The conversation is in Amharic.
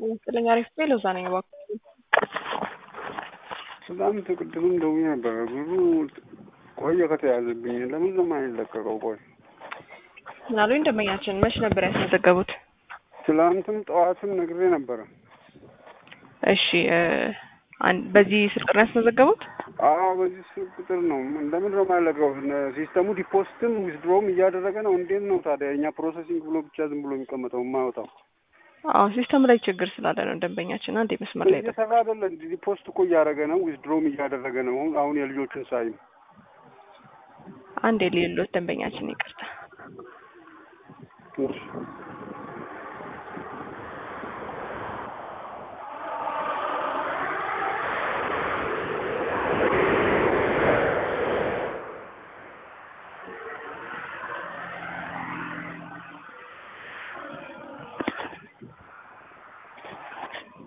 ይመስለኝ አሪፍ ቤ ለዛ ነኝ እባክህ ትናንት ቅድምም ደውዬ ነበረ። ብዙ ቆየ ከተያዘብኝ ለምን ነው የማይለቀቀው? ቆይ ምናሉኝ ደንበኛችን መች ነበር ያስመዘገቡት? ትላንትም ጠዋትም ነግሬ ነበረ። እሺ በዚህ ስልክ ነው ያስመዘገቡት? አዎ በዚህ ስልክ ቁጥር ነው። ለምን ነው የማይለቀው? ሲስተሙ ዲፖዚትም ዊዝድሮም እያደረገ ነው። እንዴት ነው ታዲያ እኛ ፕሮሰሲንግ ብሎ ብቻ ዝም ብሎ የሚቀመጠው የማያወጣው? አዎ ሲስተም ላይ ችግር ስላለ ነው ደንበኛችን። አንዴ መስመር ላይ እየሰራ አይደለ? ዲፖዚት እኮ እያደረገ ነው፣ ዊዝድሮም እያደረገ ነው። አሁን የልጆችን ሳይም አንዴ ሌሎት ደንበኛችን ይቅርታ